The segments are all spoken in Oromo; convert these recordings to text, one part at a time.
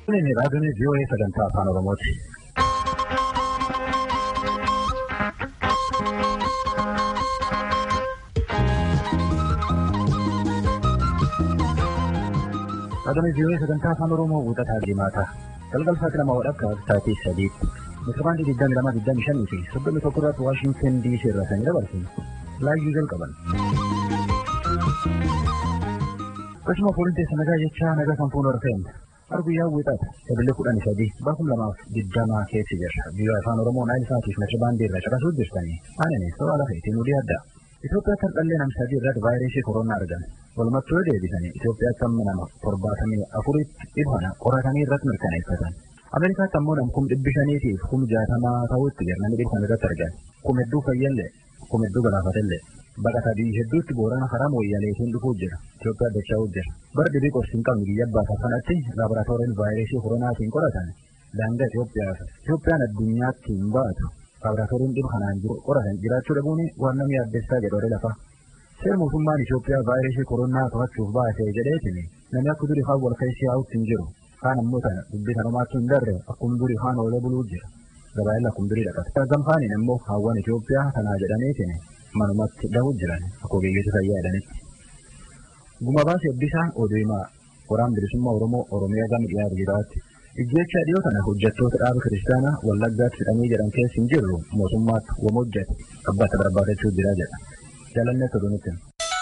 Kun raadiyoon VOA sagantaa afaan Oromooti. Raadiyoon VOA sagantaa afaan Oromoo guuttataa deemaata. Galgal sa'aatii lama wadhakka sa'aatii sadiitti. Misirbaandii digdami lama digdami shanii fi soddomii tokko irratti Waashinten DC irraa kan dabarsu laayyuu jalqaban. Akkasuma fooliin teessa nagaa jechaa nagaa kan fuula rafeen arguyyaa wixaata sabilii kudhanii sadii bakum lamaaf digdamaa keessi jirra. Biyya afaan Oromoo naayil isaatiif misirbaandii irra caqasuu jirtanii aananii sobaa lafa ittiin ulii adda. Itoophiyaatti har'allee nam sadii irratti vaayirasii koronaa argan. Walumattuu yoo deebisanii Itoophiyaatti amma nama torbaatamii afuritti dhibhana qoratanii irratti mirkaneeffatan. Ameerikaatti ammoo nam kum dhibbi shaniitiif kum jaatamaa ta'utti jirnanii dhibban irratti argan. Kum hedduu fayyallee kum hedduu galaafatellee. Baqataa biyyi hedduutti boorana karaa mooyyaleetiin dhufuu jira. Itoophiyaa dacha'uu jira. Bara dhibii qorsi hin qabne biyya abbaa kanatti laaboraatooriin vaayirasii koronaatiin qoratan daangaa Itoophiyaaf. Itoophiyaan addunyaatti hin baatu. Laaboraatooriin dhibba kanaan jiru qoratan jiraachuu dhabuun waan namni addeessaa jedhu lafa. Seera mootummaan Itoophiyaa vaayirasii koronaa to'achuuf baasee jedheetiin namni akka durii kaan wal keessi yaa'utti hin jiru. Kaan ammoo tana dubbii sanumaatti hin darre akkuma durii kaan oolee buluu jira. Gabaayeen akkuma durii dhaqata. Gamfaaniin immoo hawwan Itoophiyaa kanaa jedhaniitiin manumatti dhahuu jiran akka ogeeyyoota fayyaa jedhanitti. Guma baasee ebbisaa oduu himaa qoraan bilisummaa Oromoo Oromiyaa gama dhiyaa jiraatti. Ijjecha dhiyoo kana hojjettoota dhaaba kiristaanaa wallaggaatti fidhanii jedhan keessa hin jirru mootummaatti wama hojjete abbaatti barbaadachuu jira jedha. Jaalannee toluunitti.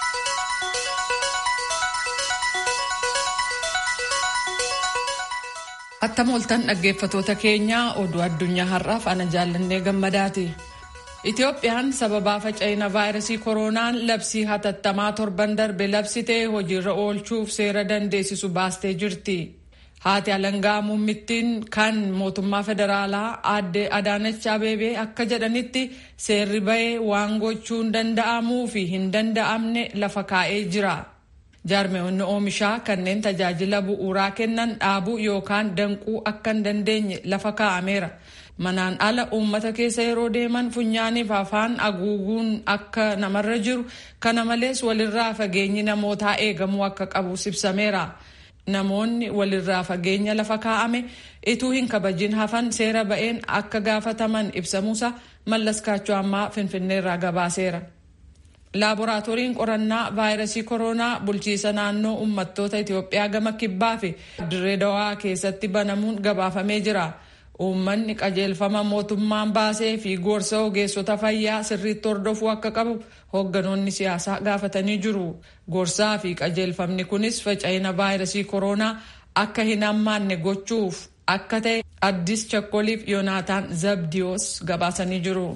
Attam oltan dhaggeeffatoota keenyaa oduu addunyaa har'aaf ana jaallannee gammadaati. Itoophiyaan sababaa faca'ina vaayirasii koronaan labsii hatattamaa torban darbe labsitee hojiirra oolchuuf seera dandeessisu baastee jirti. Haati alangaa muummittiin kan mootummaa federaalaa aadde Adaanach Abeebee akka jedhanitti seerri bahee waan gochuun danda'amuu fi hin danda'amne lafa kaa'ee jira. Jaarmeewwanni oomishaa kanneen tajaajila bu'uuraa kennan dhaabuu yookaan danquu akka hin dandeenye lafa kaa'ameera. Manaan ala uummata keessa yeroo deeman funyaaniif afaan haguuguun akka namarra jiru kana malees walirraa fageenyi namootaa eegamuu akka qabu ibsameera. Namoonni walirraa fageenya lafa kaa'ame ituu hin kabajin hafan seera ba'een akka gaafataman ibsamuusa mallas kaachoo ammaa finfinneerraa gabaaseera. Laaboraatooriin qorannaa vaayirasii koronaa bulchiisa naannoo uummattoota Itoophiyaa gama kibbaa fi dirree dawaa keessatti banamuun gabaafamee jira. Uummanni qajeelfama mootummaan baasee fi gorsa ogeessota fayyaa sirriitti hordofuu akka qabu hoogganoonni siyaasaa gaafatanii jiru. Gorsaa fi qajeelfamni kunis faca'ina vaayirasii koronaa akka hin hammaanne gochuuf akka ta'e addis chakkoliif yoonaataan zabdiyoos gabaasanii jiru.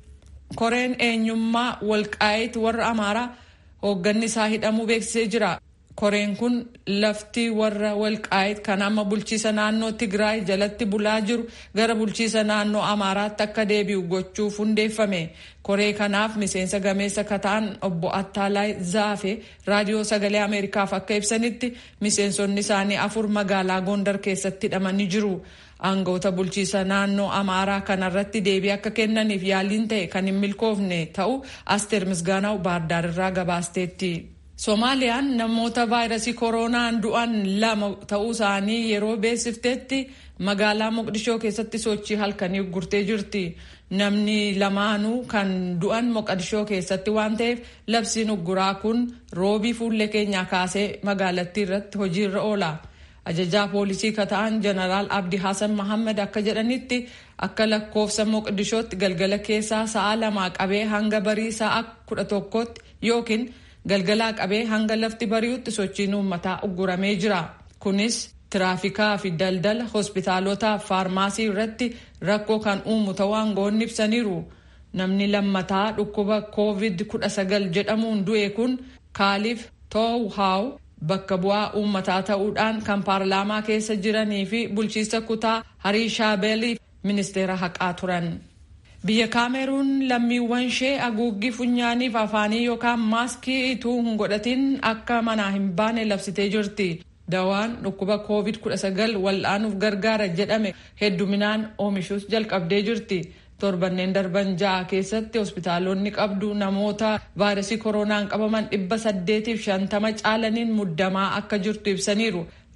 Koreen eenyummaa walqaayit warra amaaraa hoogganni isaa hidhamuu beeksisee jira. Koreen kun lafti warra walqaayit kan amma bulchiisa naannoo Tigraay jalatti bulaa jiru gara bulchiisa naannoo Amaaraatti akka deebi'u gochuuf hundeeffame. Koree kanaaf miseensa gameessa kataan obbo Attaalaay Zaafe raadiyoo sagalee Ameerikaaf akka ibsanitti miseensonni isaanii afur magaalaa Gondar keessatti hidhamanii jiru. Aangoota bulchiisa naannoo Amaaraa kanarratti deebii akka kennaniif yaaliin ta'e kan hin milkoofne ta'u Asteer Misgaanaw Baardaar irraa gabaasteetti. Soomaaliyaan namoota vaayirasii koronaan du'an lama ta'uu isaanii yeroo beeksifteetti magaalaa Moqdishoo keessatti sochii halkanii gurtee jirti. Namni lamaanuu kan du'an Moqdishoo keessatti waan ta'eef labsiin ugguraa kun roobii fuullee keenyaa kaasee magaalattii irratti hojiirra oola. Ajajaa poolisii kata'an jeneraal Abdi Hassan Mahammad akka jedhanitti akka lakkoofsa Moqdishootti galgala keessaa sa'a lamaa qabee hanga barii sa'a kudha tokkotti yookiin galgalaa qabee hanga lafti bari'utti sochiin uummataa ugguramee jira. Kunis tiraafikaa fi daldala hospitaalotaa fi faarmaasii irratti rakkoo kan uumu ta'uu aangoonni ibsaniiru. Namni lammataa dhukkuba COVID-19 jedhamuun du'e kun kaaliif toohaaw bakka bu'aa uummataa ta'uudhaan kan paarlaamaa keessa jiranii fi bulchiisa kutaa hariishaabeeliif ministeera haqaa turan. Biyya Kaameruun lammiiwwan ishee haguuggii funyaaniif afaanii yookaan maaskii ituu hin godhatin akka manaa hin baane labsitee jirti. Dawaan dhukkuba COVID-19 wal'aanuuf gargaara jedhame hedduminaan oomishuus jalqabdee jirti. torbanneen darban ja'a keessatti hospitaalonni qabdu namoota vaayirasii koronaan qabaman dhibba saddeetiif shantama caalaniin muddamaa akka jirtu ibsaniiru.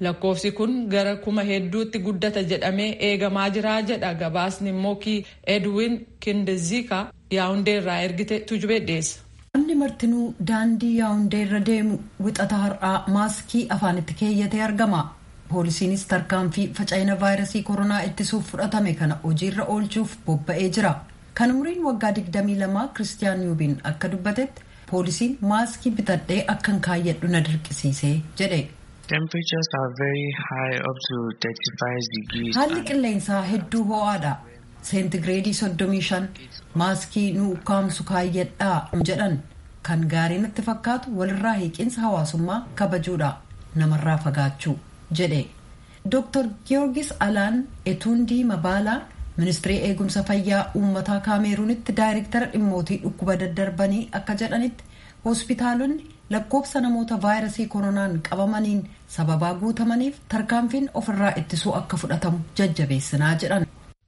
lakkoofsi kun gara kuma hedduutti guddata jedhamee eegamaa jira jedha gabaasni mookii edwin kindezika yaawundee irraa ergite tujubee dhiyeessa. Namni martinuu daandii yaawundee irra deemu wixata har'aa maaskii afaanitti keeyyatee argama. Poolisiinis tarkaanfii faca'ina vaayirasii koronaa ittisuuf fudhatame kana hojiirra oolchuuf bobba'ee jira. Kan umriin waggaa 22 Kiristiyaan Yuubiin akka dubbatetti poolisiin maaskii bitadhee akkan kaayyadhu na dirqisiisee jedhe. Haalli qilleensaa hedduu ho'aadha. Seentigireedii 35 maaskii nu ukkaamsu kaayyadhaa jedhan kan gaarii natti fakkaatu walirraa hiiqinsa hawaasummaa kabajuudha namarraa fagaachuu jedhe. Dr. Giyoorgis Alaan Etuundii Mabaalaa ministirii eegumsa fayyaa uummataa kaameeruunitti daayirektara dhimmootii dhukkuba daddarbanii akka jedhanitti hospitaalonni lakkoofsa namoota vaayirasii koronaan qabamaniin sababaa guutamaniif tarkaanfiin ofirraa ittisuu akka fudhatamu jajjabeessinaa jedhan.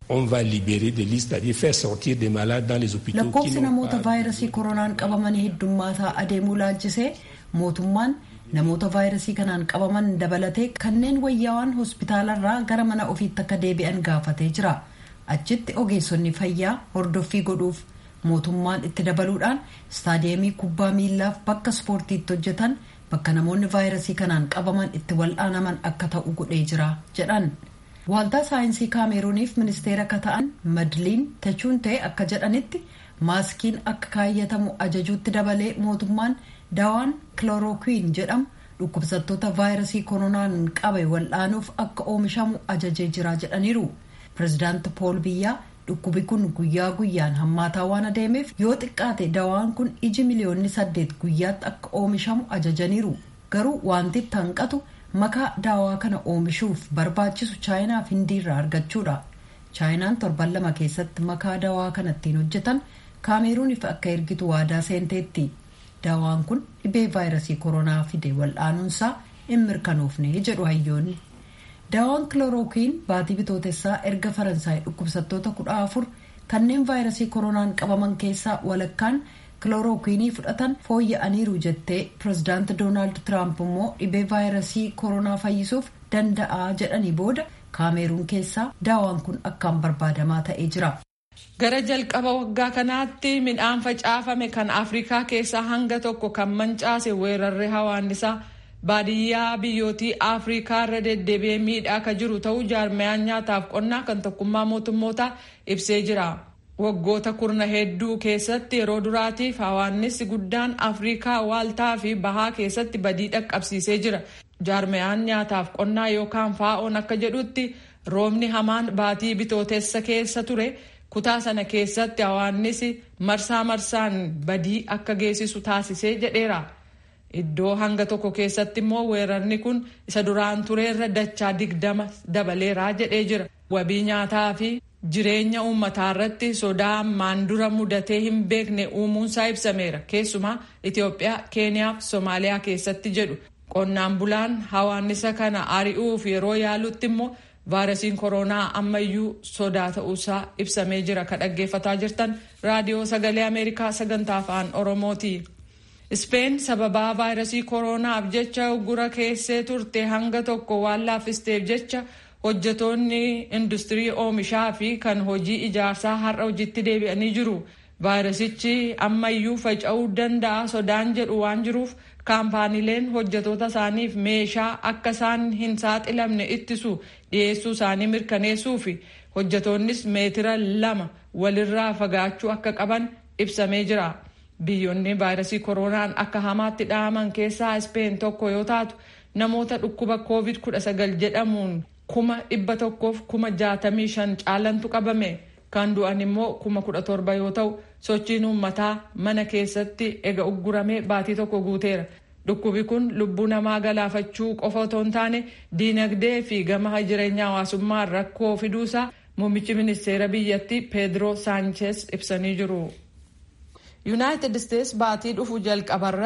lakkoofsi namoota vaayirasii koronaan qabamanii heddummaataa adeemuu laalchisee mootummaan namoota vaayirasii kanaan qabaman dabalatee kanneen wayyaawaan hospitaalarraa gara mana ofiitti akka deebi'an gaafatee jira achitti ogeessonni fayyaa hordoffii godhuuf mootummaan itti dabaluudhaan istaadiyeemii kubbaa miillaaf bakka ispoortiitti hojjetan bakka namoonni vaayirasii kanaan qabaman itti wal'aanaman akka ta'u godhee jira jedhan waaltaa saayinsii kaameeruuniif ministeera akka ta'an madliin tachuuntee akka jedhanitti maaskiin akka kaayyatamu ajajuutti dabalee mootummaan daawaan kilorookiin jedhamu dhukkubsattoota vaayirasii koronaan qabe wal'aanuuf akka oomishamu ajajee jira jedhaniiru pirezidaanti pool biyyaa dhukkubi kun guyyaa guyyaan hammaataa waan adeemeef yoo xiqqaate daawaan kun iji miliyoonni saddeet guyyaatti akka oomishamu ajajaniiru garuu wanti itti hanqatu makaa daawaa kana oomishuuf barbaachisu chaayinaaf hindiirraa argachuudha chaayinaan torban lama keessatti makaa daawaa kana ittiin hojjetan kaameeruuniif akka ergitu waadaa seenteetti daawaan kun dhibee vaayirasii koronaa fide wal'aanuunsaa hin mirkanoofne jedhu hayyoonni daawaan kilorookiin baatii bitootessaa erga faransaay dhukkubsattoota kudha afur kanneen vaayirasii koronaan qabaman keessaa walakkaan kilorookiinii fudhatan fooyya'aniiru jettee pirezidaanti doonaald tiraamp immoo dhibee vaayirasii koronaa fayyisuuf danda'a jedhanii booda kaameeruun keessaa daawaan kun akkaan barbaadamaa ta'ee jira. gara jalqaba waggaa kanaatti midhaan facaafame kan afrikaa keessaa hanga tokko kan mancaase weerarri hawaannisaa baadiyyaa biyyootii afrikaa irra deddeebi'ee miidhaa akka jiru ta'uu jaarmayaan nyaataaf qonnaa kan tokkummaa mootummootaa ibsee jira waggoota kurna hedduu keessatti yeroo duraatiif hawaannissi guddaan afrikaa waaltaa fi bahaa keessatti badii dhaqqabsiisee jira jaarmayaan nyaataaf qonnaa yookaan faa'oon akka jedhutti roobni hamaan baatii bitootessa keessa ture kutaa sana keessatti hawaannisi marsaa marsaan badii akka geessisu taasisee jedheera. Iddoo hanga tokko keessatti immoo weerarni kun isa duraan tureerra dachaa digdama dabaleeraa jedhee jira. Wabii nyaataa fi jireenya uummataa irratti sodaa ammaan dura mudatee hin beekne uumuunsaa ibsameera. Keessumaa Itoophiyaa, Keeniyaa fi Somaaliyaa keessatti jedhu. Qonnaan bulaan hawaannisa kana ari'uuf yeroo yaalutti immoo vaayirasiin koronaa ammayyuu sodaa ta'uusaa ibsamee jira. Ka dhaggeeffataa jirtan raadiyoo sagalee Ameerikaa sagantaa afaan Oromooti. Ispeen sababaa vaayirasii koronaaf jecha uggura keessee turte hanga tokko waan laaffisteef jecha hojjetoonni industirii oomishaa fi kan hojii ijaarsaa har'a hojiitti deebi'anii jiru. Vaayirasichi ammayyuu faca'uu danda'a sodaan jedhu waan jiruuf kaampaaniileen hojjetoota isaaniif meeshaa akka isaan hin saaxilamne ittisu dhiyeessuu isaanii mirkaneessuu fi hojjetoonnis meetira lama walirraa fagaachuu akka qaban ibsamee jira. biyyoonni vaayirasii koronaan akka hamaatti dhahaman keessaa ispeen tokko yoo taatu namoota dhukkuba koovid 19 jedhamuun kuma dhibba tokkoof kuma jaatamii shan caalantu qabame kan du'an immoo kuma kudha torba yoo ta'u sochiin uummataa mana keessatti ega ugguramee baatii tokko guuteera dhukkubi kun lubbuu namaa galaafachuu qofa otoo hin taane diinagdee fi gama jireenyaa hawaasummaa rakkoo fiduusaa muummichi ministeera biyyattii peedroo saanchees ibsanii jiru. yuunaayitid isteets baatii dhufu jalqabarratti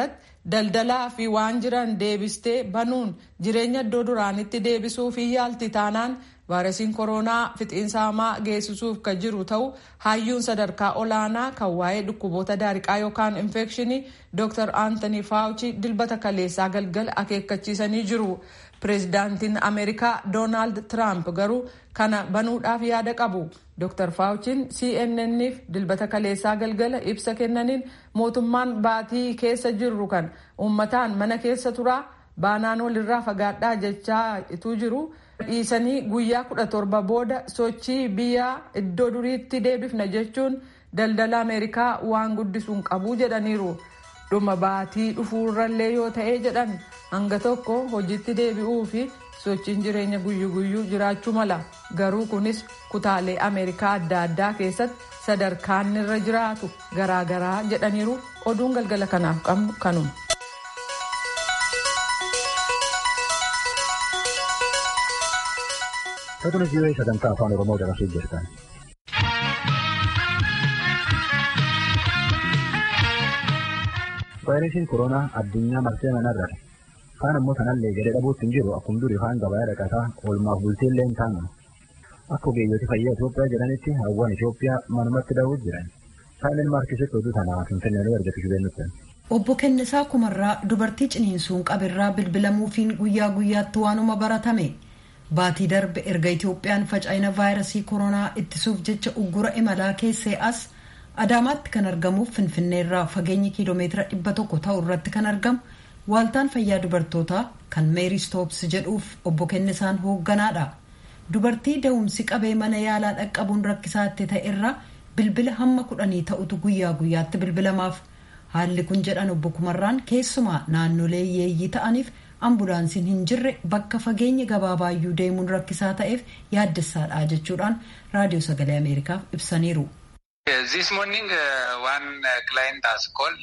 daldalaa fi waan jiran deebistee banuun jireenya iddoo duraanitti deebisuuf hin yaalti taanaan vaayirasiin koronaa fixiinsa hamaa geessisuuf kan jiru ta'u hayyuun sadarkaa olaanaa kan waa'ee dhukkuboota daariqaa yookaan infekshinii dr aantanii faawuchi dilbata kaleessaa galgala akeekkachiisanii jiru. pireezidaantiin ameerikaa doonaald tiraamp garuu kana banuudhaaf yaada qabu dr faawuchiin cnnniif dilbata kaleessaa galgala ibsa kennaniin mootummaan baatii keessa jirru kan uummataan mana keessa turaa baanaan walirraa fagaadhaa jechaa ituu jiru dhiisanii guyyaa kudha torba booda sochii biyyaa iddoo duriitti deebifna jechuun daldala ameerikaa waan guddisuun qabuu jedhaniiru. dhuma baatii dhufuurrallee yoo ta'ee jedhan hanga tokko hojiitti deebi'uu fi sochiin jireenya guyyu guyyuu jiraachuu mala garuu kunis kutaalee ameerikaa adda addaa keessatti sadarkaan irra jiraatu garaagaraa jedhaniiru oduun galgala kanaaf qabnu kanuma. Satunis yoo sagantaa afaan Oromoo dabarsuu jirtan. vaayirasiin koronaa addunyaa marsee manarrate kaan ammoo sanallee gadi dhabuutti hin jiru akkuma durii kaan gabaa dhaqataa oolmaaf bultiillee hin taanu akka ogeeyyooti fayyaa Itoophiyaa jedhanitti hawwan Itoophiyaa manumatti daawwuuf jiran saayilin maarkisitti oduu tanaa finfinnee argatu shubeennutti. Obbo Kennisaa Kumarraa dubartii ciniinsuun qabirraa bilbilamuufiin guyyaa guyyaatti waanuma baratame baatii darbe erga Itoophiyaan faca'ina vaayirasii koronaa ittisuuf jecha uggura imalaa keessee as. Adaamaatti kan argamuuf Finfinneerraa fageenyi kiiloomeetira dhibba tokko ta'u irratti kan argamu waaltaan fayyaa dubartootaa kan meerii stoops jedhuuf obbo Kennisaan hoogganaadha. Dubartii da'umsi qabee mana yaalaa dhaqqabuun rakkisaatti ta'e irraa bilbila hamma kudhanii ta'utu guyyaa guyyaatti bilbilamaaf. Haalli kun jedhan obbo Kumarraan keessumaa naannolee yeeyyii ta'aniif ambulaansiin hin jirre bakka fageenya gabaabaayyuu deemuun rakkisaa ta'eef yaaddessaadha jechuudhaan raadiyoo sagalee Ameerikaaf ibsaniiru. This morning uh, one uh, client has called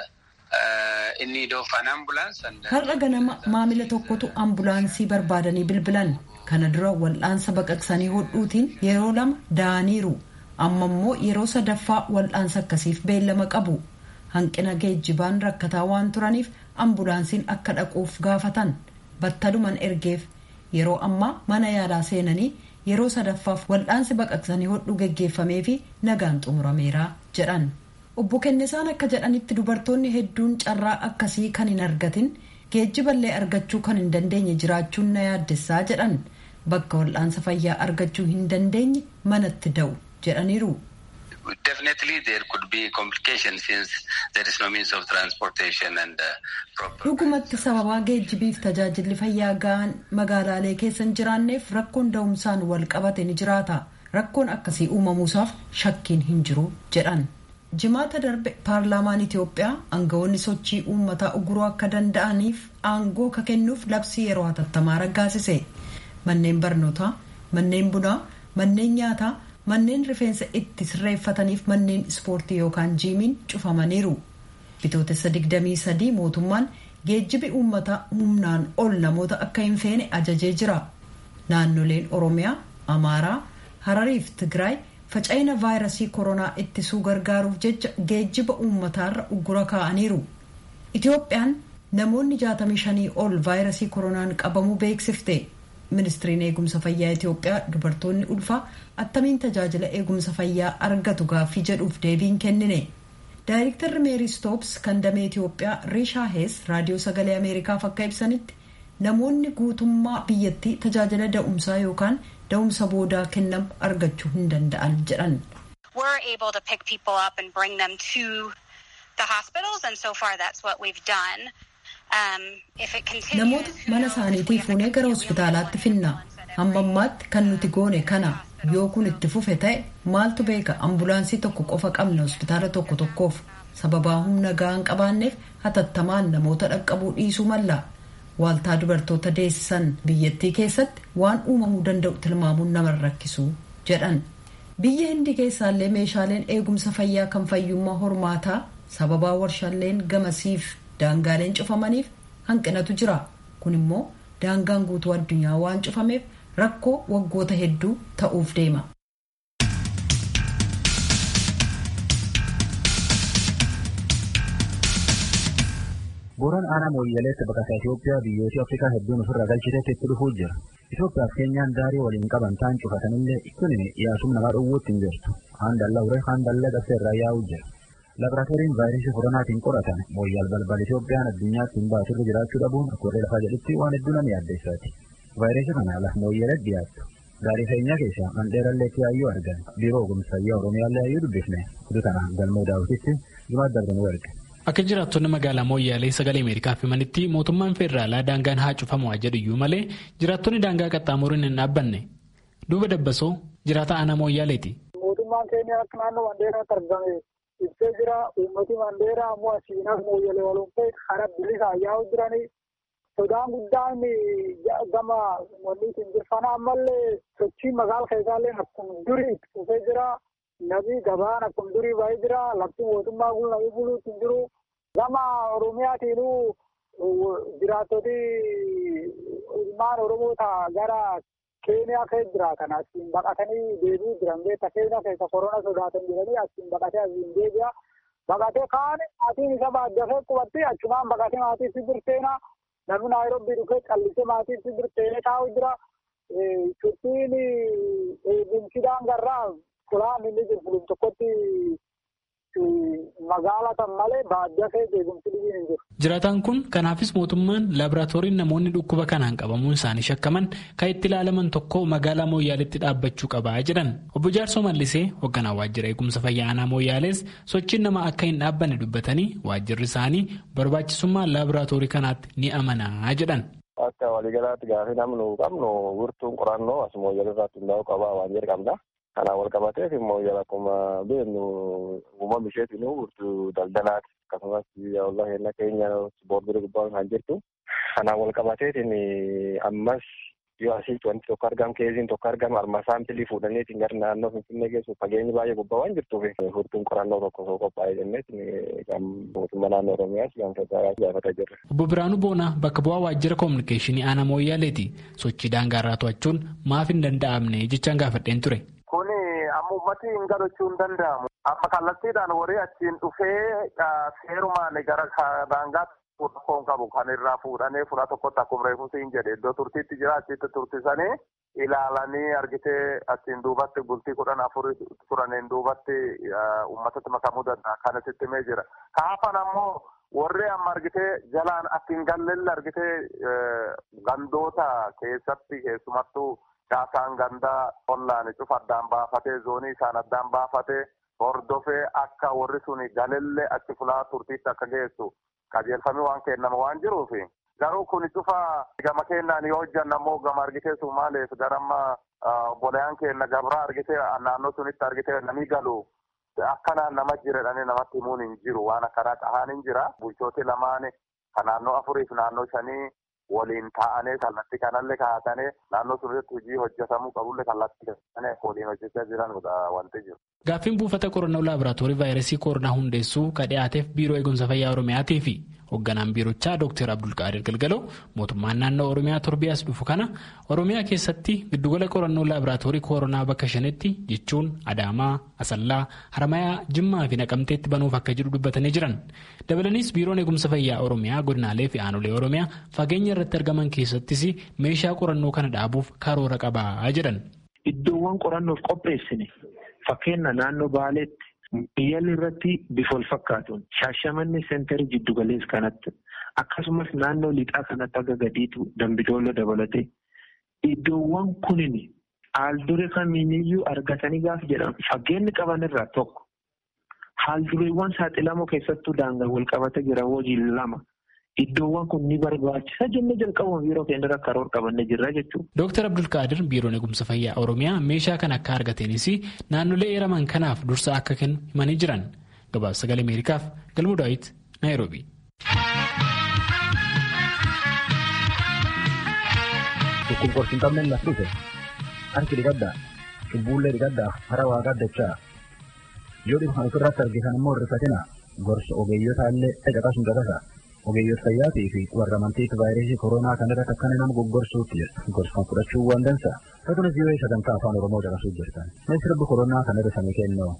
uh, in need of an ambulance. And, Har'a ganama maamila tokkotu ambulaansii barbaadanii bilbilan. Kana dura wal'aansa baqaqsanii hodhuutiin yeroo lama da'aniiru. Amma immoo yeroo sadaffaa wal'aansa akkasiif beellama qabu. Hanqina geejjibaan rakkataa waan turaniif ambulaansiin akka dhaquuf gaafatan. Battaluman ergeef yeroo ammaa mana yaalaa seenanii yeroo sadaffaaf wal'aansi baqaqsanii hodhuu geggeeffamee fi nagaan xumurameera jedhan obbo Kennisaan akka jedhanitti dubartoonni hedduun carraa akkasii kan hin argatin geejjiballee argachuu kan hin dandeenye jiraachuun na yaaddessaa jedhan bakka wal'aansa fayyaa argachuu hin dandeenye manatti da'u jedhaniiru. Definitely there could be complications since there is no means of transportation and uh, proper. Dhugumatti sababaa geejjibiif tajaajilli fayyaa ga'aan magaalaalee keessa hin jiraanneef rakkoon da'umsaan wal qabate ni jiraata. Rakkoon akkasii uumamuusaaf shakkiin hin jiru jedhan. Jimaata darbe paarlaamaan Itoophiyaa aangawoonni sochii uummataa uguruu akka danda'aniif aangoo ka kennuuf labsii yeroo hatattamaa raggaasise. Manneen barnootaa, manneen bunaa, manneen nyaataa. manneen rifeensa itti sirreeffataniif manneen ispoortii yookaan jiimiin cufamaniiru bitootessa 23 mootummaan geejjibi uummataa humnaan ol namoota akka hin feene ajajee jira naannoleen oromiyaa amaaraa harariif tigraay faca'ina vaayirasii koronaa ittisuu gargaaruuf jecha geejjiba uummataarra uggura kaa'aniiru itoophiyaan namoonni 65 ol vaayirasii koronaan qabamuu beeksifte ministiriin eegumsa fayyaa itiyoophiyaa dubartoonni ulfaa attamiin tajaajila eegumsa fayyaa argatu gaaffii jedhuuf deebiin kennine daayirektarri meerii stoops kan damee itiyoophiyaa riishaa hees raadiyoo sagalee ameerikaaf akka ibsanitti namoonni guutummaa biyyattii tajaajila da'umsaa yookaan da'umsa boodaa kennamu argachuu hin danda'an jedhan. We're able to pick people up and bring them to the hospitals and so far that's what we've done. Namoota mana isaaniitii fuunee gara hospitaalaatti finna. Hamma ammaatti kan nuti goone kana yoo kun itti fufe ta'e maaltu beeka ambulaansii tokko qofa qabna hospitaala tokko tokkoof sababaa humna ga'aan qabaanneef hatattamaan namoota dhaqqabuu dhiisuu malla. Waaltaa dubartoota deessisan biyyattii keessatti waan uumamuu danda'u tilmaamuun nama rakkisu jedhan. Biyya hindi keessaallee meeshaaleen eegumsa fayyaa kan fayyummaa hormaataa sababaa warshaaleen gamasiif daangaaleen cufamaniif hanqinatu jira kun immoo daangaan guutuu addunyaa waan cufameef rakkoo waggoota hedduu ta'uuf deema. Booraan aanaa mooyyaleetti baqataa Itoophiyaa biyyoota Afrikaa hedduun ofirraa galchiteetti itti dhufuu jira. Itoophiyaaf Keenyaan daarii waliin qaban ta'an cufatanillee kun yaasum namaa dhowwuutti hin jirtu. Haan dallaa uree haan dallaa qabsee irraa yaa'uu jira. Laaboraatooriin vaayirasii koronaatiin qoratan mooyyaal balbal Itoophiyaan addunyaatti hin baasurra jiraachuu dhabuun akka warree lafaa jedhutti waan hedduu nama yaaddeessaati. Vaayirasii kana laf mooyyalee dhiyaattu. Gaarii feenyaa keessaa mandheerallee yaayyuu argan biiroo ogumsa fayyaa Oromiyaallee yaayyuu dubbifne kudu kana galmoo daawwititti jimaat darbanuu erge. Akka jiraattonni magaalaa Mooyyaalee sagalee Ameerikaaf himanitti mootummaan federaalaa daangaan haa cufamu jedhu iyyuu malee jiraattonni daangaa qaxxaamuruun hin dhaabbanne. Duuba dabbasoo jiraata aanaa Mooyyaaleeti. Mootummaan keenya akka naannoo Mandeeraatti argame ibsee jira. Uummati Mandeeraa ammoo asiinaaf Mooyyalee waliin ta'e karaa bilisaa yaa'u jiranii. Sodaan guddaan gama wanniitiin jirfana ammallee sochiin magaala keessaallee akkuma durii itti fufee jira. Nabi gabaan akkuma durii baay'ee jira. Lafti mootummaa kun namni buluutti hin jiru. Gama Oromiyaatiinuu jiraattoti ilmaan Oromoo ta'a gara Keeniyaa keessa jiraatan asiin baqatanii deebi'uu jiran beekta Keeniyaa keessa korona sodaatan jedhanii asiin baqatee asiin deebi'a. Baqatee kaan maatiin isa baaddafee qubatti achumaan baqatee maatii si birteena. Namni Naayiroobii dhufee callisee maatii si birteenee taa'u jira. Shuttiin eegumsi daangarraa fulaan inni jiru fulum tokkotti magaala tan malee baadiyyaa keessa eegumsi dhibiin hin jiru. Jiraataan kun kanaafis mootummaan laaboraatooriin namoonni dhukkuba kanaan qabamuun isaanii shakkaman kan itti ilaalaman tokko magaalaa Mooyyaaleetti dhaabbachuu qabaa jedhan. Obbo Jaarsoo Mallisee hoogganaa waajjira eegumsa fayyaa aanaa Mooyyaalees sochiin nama akka hin dhaabbanne dubbatanii waajjirri isaanii barbaachisummaa laaboraatoorii kanaatti ni amanaa jedhan. Akka waliigalaatti gaaffii namni qabnu wirtuun qorannoo as Mooyyalee irratti hundaa'uu qabaa waan jedhu qabna. Kanaan wal qabateef immoo akkuma beeknu uumama isheetiin wirtuu daldalaati. Akkasumas wallah heerna keenya boordirii gubbaan kan jirtu. Kanaan wal qabateetiin ammas yoo asitti wanti tokko argamu keessiin tokko argamu arma saampilii fuudhaniitiin gara naannoo Finfinnee geessu fageenyi baay'ee gubbaa waan jirtuuf furtuun qorannoo tokko osoo qophaa'ee jenneetiin kan mootummaa naannoo Oromiyaas kan federaalaas gaafataa jirra. Obbo Biraanuu Boonaa bakka bu'aa waajjira koominikeeshinii aanaa Mooyyaaleeti. Sochii daangaarraa to'achuun maaf hin danda'amne jechaan gaafadheen ture. Kuni amma uummati hin gadachuu hin danda'amu. Amma kallattiidhaan warri achiin dhufee seerumaan gara daangaatti tokkoon qabu kan irraa fuudhanii fura tokkotti akkuma reefuus hin jedhe iddoo turtiitti jira achitti turtisanii ilaalanii argitee achiin duubatti bultii kudhan afur turaniin duubatti uummatatti makamuu danda'a kan asitti himee jira. Kaafan ammoo warri amma argitee jalaan akka hin gallelle argitee gandoota keessatti keessumattuu caasaan gandaa ollaan cufa addaan baafatee zoonii isaan addaan baafatee hordofee akka warri suni galelle achi fulaa turtiitti akka geessu qajeelfamii waan kennama waan jiruufi. Garuu kun cufa gama kennaan yoo hojjanna ammoo gama argitee Sumaaleef garamma bolayaan kenna gabraa argitee naannoo sunitti argitee namni galu akkanaan nama jiredhanii namatti himuun hin jiru waan akkanaa qahaan hin jira. Bulchooti lamaan kan naannoo afuriif naannoo shanii waliin taa'anii kallattii kanallee kaa'atanii naannoo sunitti hojii hojjetamuu qabullee kallattii kanallee waliin hojjechaa jiranudha wanti jiru. Gaaffiin buufata qorannoo laaboraatoorii vaayirasii koronaa hundeessuu ka dhiyaateef biiroo eegumsa fayyaa Oromiyaatii fi hoogganaan biirochaa Dr. Abdulqaadir Galgaloo mootummaan naannoo Oromiyaa torbiyaas dhufu kana Oromiyaa keessatti giddugala qorannoo laaboraatoorii koronaa bakka shanitti jechuun Adaamaa, Asallaa, Haramayaa, Jimmaa fi Naqamteetti banuuf akka jiru dubbatanii jiran. Dabalaniis biiroon eegumsa fayyaa Oromiyaa godinaalee fi aanolee Oromiyaa fageenya irratti argaman keessattis meeshaa qorannoo kana dhaabuuf karoora qabaa jedhan. Iddoowwan qorannoof qopheessine fakkeenya naannoo Baaleetti Biyyaalli irratti bifa wal fakkaatuun shaashamanni seenterii jiddugalees kanatti akkasumas naannoo lixaa kanatti akka gadiitu dambidooloo dabalatee iddoowwan kunin haaldure kamiiniyyuu argatanii gaaf jedhamu fageenyi qaban irraa tokko haaldureewwan saaxilamoo keessattuu daangaa wal qabatee jira hojii lama. Iddoowwan kun ni barbaachisa jennee jalqabuma biiroo keenya karoora qabannee jirra jechuudha. Dooktar Abdulkaadir biiroon eegumsa fayyaa Oromiyaa meeshaa kan akka argateenis naannolee eeraman kanaaf dursa akka kennu himanii jiran. Gabaasa sagalee Ameerikaaf Galmuu Daawit Naayiroobi. Dhukkubqorsi hin qabne laf dhufe harki dhiqaddaa cubbuullee dhiqaddaa hara waaqaa dachaa yoo dhibu kan ofirratti argitan immoo hirrifatina gorsa ogeeyyota illee caqasun caqasa. ogeeyyoota fayyaatii fi warra amantiitti vaayirasii koronaa kanarratti akkana nama goggorsuutti jirtu gorsa fudhachuu waan dansa akkasumas yoo sagantaa afaan oromoo caqasuu jirtan meeshaa rabbi koronaa kanarra samii kennoo.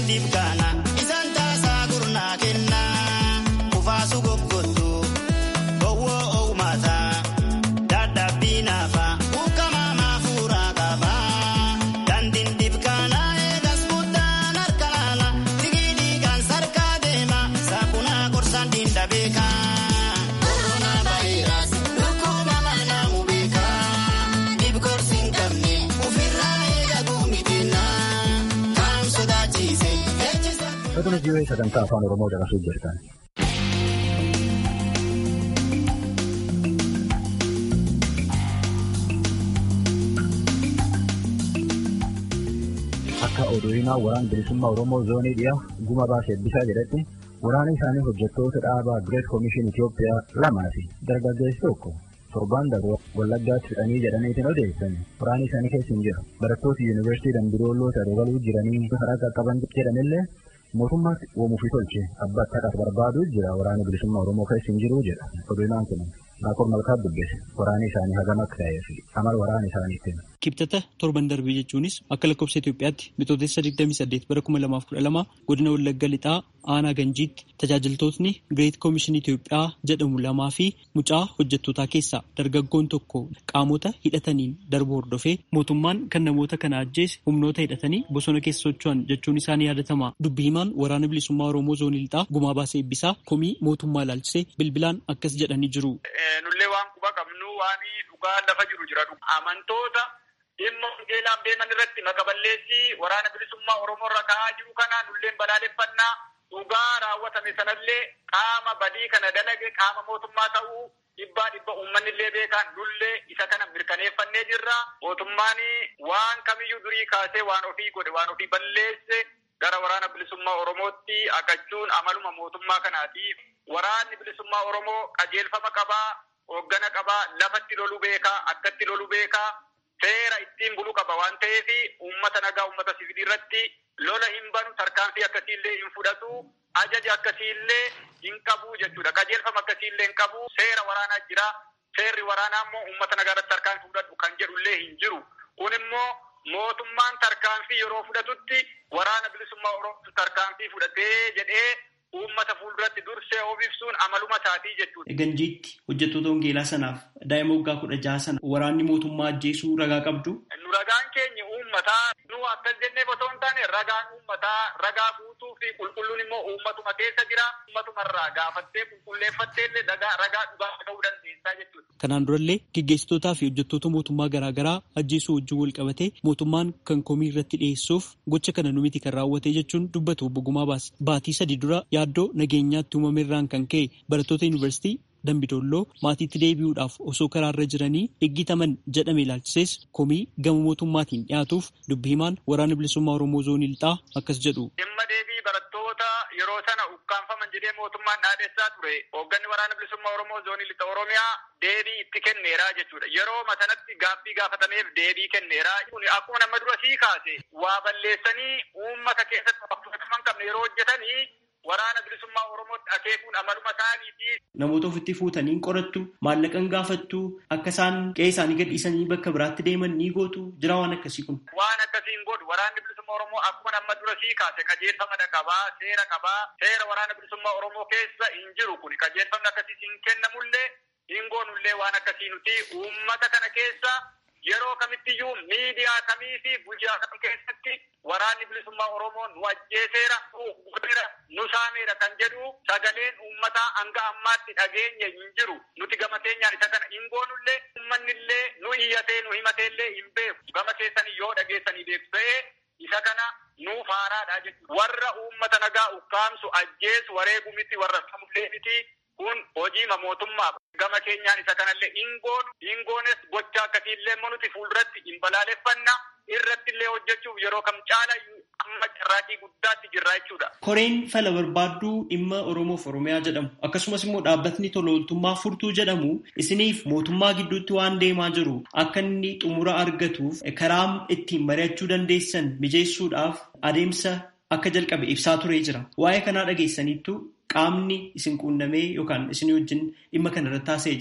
dibkaana isaan taasaa gurnaa kenna kufaasu goggottu gowwoo oumata dadhabbii naafa buqqamaa maafuuraa qaba dandiin dibkaana eegas guddaan harka laala digii dhiigaan sarkaa deema saapunaa gorsaan diinda beekaa. Koronaa vaayirasi dhukkuba manamu beekaa dhibkorsi hin qabne ofirraa eegaguu miidhina kan sodaachise ejjisa. Sagalee jireenya sagantaa afaan Oromoo dabarsuu jirtan. Akka oduuhinaa waraana bilisummaa Oromoo zoonii dhiyaa guma baasee eebbisaa jedhetti waraana isaanii hojjettoota dhaabaa Greet Koomishin Itoophiyaa lamaa fi dargaggeessi tokko torbaan darbe wallaggaatti fixanii jedhaniitiin odeessan waraana isaanii keessa hin jiru. Barattoota yuunivarsiitii Dambidooloo dabaluu jiranii karaa qaqqaban jedhanillee mootummaatti uumuu fi tolche abbaa akkaataa barbaaduu jira waraana bilisummaa Oromoo keessa hin jiru jedha. Oduunaan kun Naakor Malkaa dubbise waraana isaanii hagam akka ta'ee fi amala waraana isaaniitiin. Kibxata torban darbee jechuunis akka lakkoofsa Itoophiyaatti bitootessa 28 bara 2012 godina Wallagga Lixaa aanaa Ganjiitti tajaajiltootni Greet Koomishin Itoophiyaa jedhamu lamaa fi mucaa hojjettootaa keessaa dargaggoon tokko qaamota hidhataniin darbu hordofee mootummaan kan namoota kana ajjeese humnoota hidhatanii bosona keessa socho'an jechuun isaanii yaadatama. Dubbi himaan waraana bilisummaa Oromoo zoonii Lixaa gumaa baasee eebbisaa komii mootummaa ilaalchisee bilbilaan akkas jedhanii jiru. Nullee waan quba qabnu waan dhugaa lafa jiru jira. Amantoota dhimma wangeelaaf deeman irratti maqaballeessii waraana bilisummaa Oromoo irra ka'aa jiru kana nulleen balaaleffannaa dhugaa raawwatame sanallee qaama badii kana dalage qaama mootummaa ta'uu dhibbaa dhibba uummanni illee beekaan nullee isa kana mirkaneeffannee jirra. Mootummaan waan kamiyyuu durii kaasee waan ofii godhe waan ofii balleesse gara waraana bilisummaa Oromootti haqachuun amaluma mootummaa kanaatiif waraanni bilisummaa Oromoo qajeelfama qabaa, hooggana qabaa, lafatti loluu beekaa, akkatti loluu beekaa, seera ittiin bulu qaba waan ta'eef uummata nagaa uummata siviilii irratti lola hin banu tarkaanfii akkasiillee hin fudhatu ajaja akkasiillee hin qabu jechuudha. Qajeelfama akkasiillee hin qabu seera waraanaa jira. Seerri waraanaa immoo uummata nagaa irratti tarkaanfii fudhatu kan jedhullee hin jiru. Kun immoo mootummaan tarkaanfii yeroo fudhatutti waraana bilisummaa Oromoo tarkaanfii fudhatee jedhee uummata fuulduratti dursee of ibsuun amaluma isaatii jechuudha. Ganjiitti hojjettoota wangeelaa sanaaf daa'ima waggaa kudha jaha sana waraanni mootummaa ajjeesuu ragaa qabdu. Nu ragaan keenya uummataa nu akkas jennee otoo hin taane ragaan uummataa ragaa guutuu fi qulqulluun immoo uummatuma keessa jira. Uummatuma gaafattee qulqulleeffattee illee ragaa dhugaa ta'uu dandeessaa jechuudha. Kanaan durallee gaggeessitootaa fi hojjettoota mootummaa garaagaraa ajjeesuu wajjin wal qabatee mootummaan kan komii irratti dhiyeessuuf gocha kana nu miti kan raawwate jechuun dubbatu obbo Gumaa baase. Baatii sadii dura yaaddoo nageenyaatti uumame irraan kan ka'e barattoota yuunivarsiitii Dambidolloo maatiitti deebi'uudhaaf osoo karaarra jiranii eeggataman jedhame ilaalchisees komii gama mootummaatiin dhiyaatuuf dubbi himaan waraana bilisummaa Oromoo zoonii lixaa akkas jedhu. Dhimma deebii barattoota yeroo sana ukkaanfaman jedhee mootummaan dhaadessaa ture hoogganni waraana bilisummaa Oromoo zoonii lixa Oromiyaa deebii itti kenneeraa jechuudha. Yeroo sanatti gaaffii gaafatameef deebii kenneeraa. Akkuma nama dura sii kaase waa balleessanii uummata keessatti fudhataman qabne yeroo hojjetanii waraana bilisummaa Oromootti akeekuun amaluma isaaniiti. Namoota ofitti fuutanii qorattu maallaqan gaafattu akka isaan qe'ee isaanii gadhiisanii bakka biraatti deeman ni gootu jira waan akkasii kun. Waan akkasiin godhu waraanni bilisummaa Oromoo akkuma nama dura sii kaase qajeelfama qabaa seera qabaa seera waraana bilisummaa Oromoo keessa hin jiru kun qajeelfamni akkasii hin kennamullee hin goonullee waan akkasii nuti uummata kana keessa yeroo kamittiyyuu miidiyaa kamii fi guyyaa kam keessatti waraanni bilisummaa Oromoo nu ajjeeseera, nu godheera, nu saameera kan jedhu sagaleen uummataa hanga ammaatti dhageenye hin jiru. Nuti gama keenyaan isa kana hin goonullee ummannillee nu iyyatee nu himateellee hin beeku. Gama keessanii yoo dhageessanii beeku ta'ee isa kana nuuf haaraadha jechuudha. Warra uummata nagaa ukkaamsu ajjeesu wareegu miti warra samullee miti kun hojiima mootummaa gama keenyaan isa kanallee hin goonu hin goones gocha akkasiillee immoo nuti fuulduratti hin balaaleffanna irratti illee hojjechuuf yeroo kam caala amma carraaqii guddaatti jirra jechuudha. Koreen fala barbaadduu dhimma Oromoof Oromiyaa jedhamu akkasumas immoo dhaabbatni tola ooltummaa furtuu jedhamu isiniif mootummaa gidduutti waan deemaa jiru akka inni xumura argatuuf karaa ittiin mari'achuu dandeessan mijeessuudhaaf adeemsa akka jalqabe ibsaa turee jira. Waa'ee kanaa dhageessaniittu qaamni isin quunnamee yookaan isin wajjin dhimma kana irratti haasa'ee jira.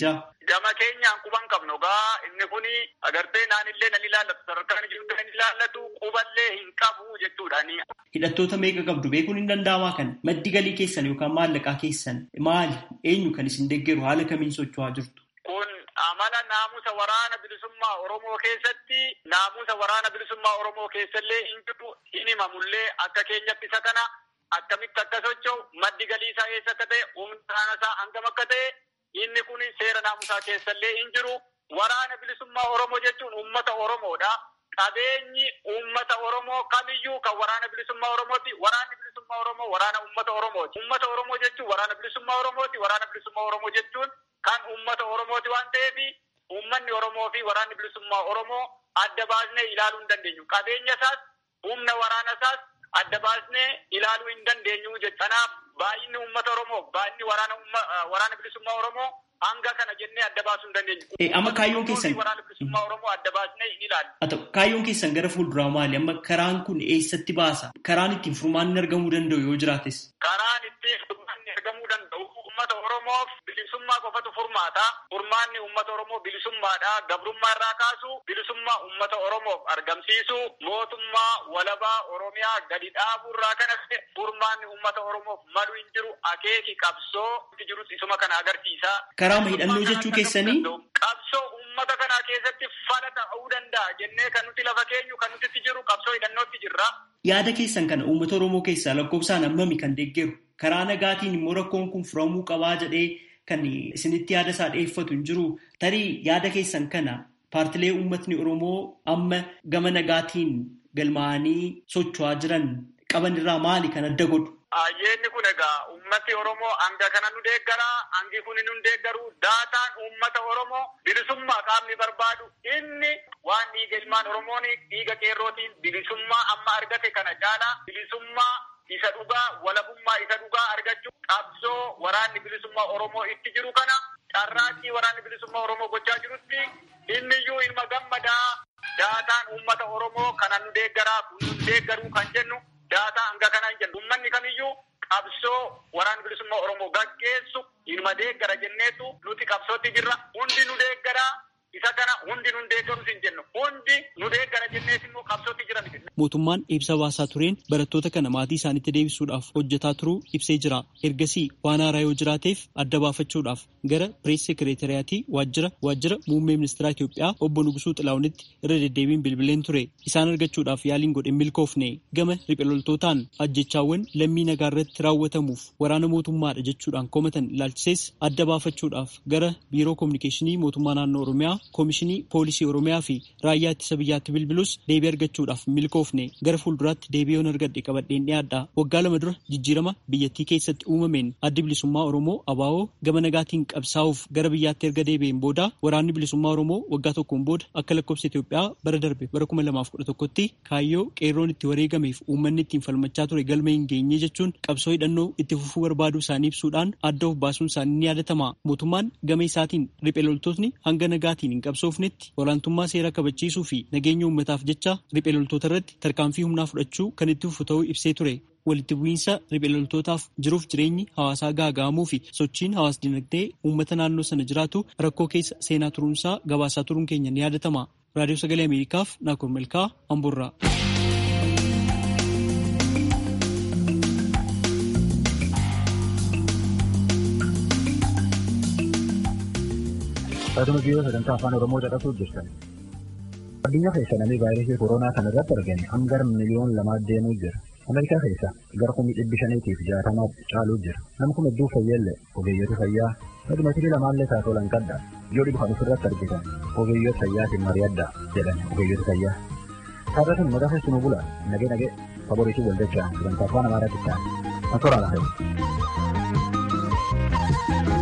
gama keenyaan quban qabnu gaa inni kuni agartee naanillee nan ilaallatu sadarkaan jiru nan ilaallatu quballee hin qabu jechuudhaani. Hidhattoota meeqa qabdu beekuun hin danda'amaa kan maddi galii keessan yookaan maallaqaa keessan maali eenyu kan isin deeggaru haala kamiin socho'aa jirtu? Kun amala naamusa waraana bilisummaa Oromoo keessatti naamusa waraana bilisummaa Oromoo keessallee hin jiru hin himamullee akka keenyatti isa kana akkamitti akka socho'u maddi galii isaa eessa akka ta'e humna isaa hangam akka ta'e inni kun seera naamusaa keessallee hin jiru. Waraana bilisummaa Oromoo jechuun uummata Oromoodha. Qabeenyi uummata Oromoo kamiyyuu kan waraana bilisummaa Oromooti. Waraanni bilisummaa Oromoo waraana uummata Oromooti. Uummata Oromoo jechuun waraana bilisummaa Oromooti. Waraana bilisummaa Oromoo jechuun kan uummata Oromooti waan ta'eef uummanni Oromoo fi waraanni bilisummaa Oromoo adda baasnee ilaaluu hin dandeenyu. Qabeenya isaas humna waraana isaas adda baasnee ilaaluu hin dandeenyu jechuudha. Kanaaf baay'inni uummata Oromoo baay'inni waraana bilisummaa Oromoo hanga kana jennee adda baasuu hin dandeenyu. Amma kaayyoon keessan. Waraana bilisummaa Oromoo adda baasnee hin ilaallu. Haa ta'u kaayyoon keessan gara fuulduraa maali? Amma karaan kun eessatti baasa? Karaan ittiin furmaanni argamuu danda'u yoo jiraates? Karaan ittiin furmaanni argamuu danda'u uummata Oromoof bilisummaa qofatu furmaata. Furmaanni uummata Oromoo bilisummaadha. Gabrummaa irraa kaasu bilisummaa uummata Oromoof argamsiisu mootummaa walabaa Oromiyaa gadi dhaabuu irraa kanas furmaanni uummata Oromoof malu hin jiru akeeki qabsoo itti jirus isuma kana agarsiisa. Karaama hidhannoo jechuu keessanii? Qabsoo uummata kanaa keessatti fala ta'uu danda'a jennee kan nuti lafa keenyu kan nuti itti jiru qabsoo hidhannootti jirra. Yaada keessan kana uummata Oromoo keessaa lakkoofsaan hammami kan deeggaru? Karaa nagaatiin immoo rakkoon kun furamuu qabaa jedhee kan isinitti yaada isaa dhiyeeffatu hin jiru. Tarii yaada keessan kana paartilee uummatni Oromoo amma gama nagaatiin galmaa'anii socho'aa jiran qaban irraa maali kan adda godhu? Ayyeenni kun egaa uummati Oromoo hanga kana nu deeggara, hangi kun nu deeggaru, daataan uummata Oromoo bilisummaa qaamni barbaadu inni waan dhiiga ilmaan Oromoon dhiiga qeerrootiin bilisummaa amma argate kana caala bilisummaa isa dhugaa walabummaa isa dhugaa argachuu qabsoo waraanni bilisummaa Oromoo itti jiru kana carraaqqii waraanni bilisummaa Oromoo gochaa jirutti inniyyuu ilma gammadaa daataan uummata Oromoo kana nu deeggaraa kun nu deeggaruu kan jennu daataa hanga kana hin jennu uummanni kamiyyuu qabsoo waraanni bilisummaa Oromoo gaggeessu ilma deeggara jenneetu nuti qabsootti jirra hundi nu deeggaraa isa kana hundi nu deeggarus hin jennu hundi nu deeggara jennees immoo qabsootti jira miti. Mootummaan ibsa baasaa tureen barattoota kana maatii isaanitti deebisuudhaaf hojjetaa turuu ibsee jira. Ergasii waan haaraa yoo jiraateef adda baafachuudhaaf gara pirees sekereetariyaatii waajjira waajjira muummee ministeera Itoophiyaa obbo Nugusuu Xilaahunitti irra deddeebiin bilbileen ture. Isaan argachuudhaaf yaaliin godhe milkoofne gama riphee ajjechaawwan lammii nagaa irratti raawwatamuuf waraana mootummaadha jechuudhaan komatan ilaalchisees adda baafachuudhaaf gara biiroo koominikeeshinii mootummaa naannoo Oromiyaa koomishinii poolisii Oromiyaa fi raayyaa ittisa biyyaatti bilbilus deebii argachuudhaaf milkoofne gara fuulduraatti deebii yoon argadhe qabadheen dhiyaadha. Waggaa lama dura jijjiirama biyyattii keessatti uumameen addi bilisummaa Oromoo ABO gama nagaatiin qabsaa'uuf gara biyyaatti erga deebi'een booda waraanni bilisummaa Oromoo waggaa tokkoon booda akka lakkoofsa Itoophiyaa bara darbe bara kuma lamaaf kudha tokkotti kaayyoo qeerroon itti wareegameef uummanni ittiin falmachaa ture galma hin geenye jechuun qabsoo hidhannoo itti fufuu barbaaduu isaanii ibsuudhaan adda of baasuun isaanii ni yaadatama. Mootummaan gama isaatiin riphee loltootni hanga nagaatiin hin qabsoofnetti olaantummaa seera kabachiisuu fi nageenya uummataaf jecha riphee loltoota irratti tarkaanfii humnaa fudhachuu kan itti fufu ta'uu ibsee ture. Walitti bu'iinsa riphee loltootaaf jiruuf jireenyi hawaasaa gaaga'amuu fi sochiin hawaas dinagdee uummata naannoo sana jiraatu rakkoo keessa seenaa turuunsaa gabaasaa turuun keenya ni yaadatama. Raadiyoo Sagalee Ameerikaaf Naakur Malkaa Amburraa. Akkasumas biyya sagantaa afaan Oromoo caqasuu jirtan. Addunyaa keessa namni vaayirasii koronaa kana irratti argame hanga miliyoon lamaa deemuu jira. Ameerikaa keessa gara kumii dhibbi shaniitiif jaatamaaf caaluu jira. Namni kun hedduu fayyaallee ogeeyyoota fayyaa madimatirii lamaallee taatoo lanqadha. Yoo dhibu kan ofirratti argitan ogeeyyoota fayyaatiin mari'adda jedhan ogeeyyoota fayyaa. Taarratan maqaa keessumaa bula nagee nagee faboriitii waldachaa sagantaa afaan amaaraatti ta'an. Kan tooraan hafe.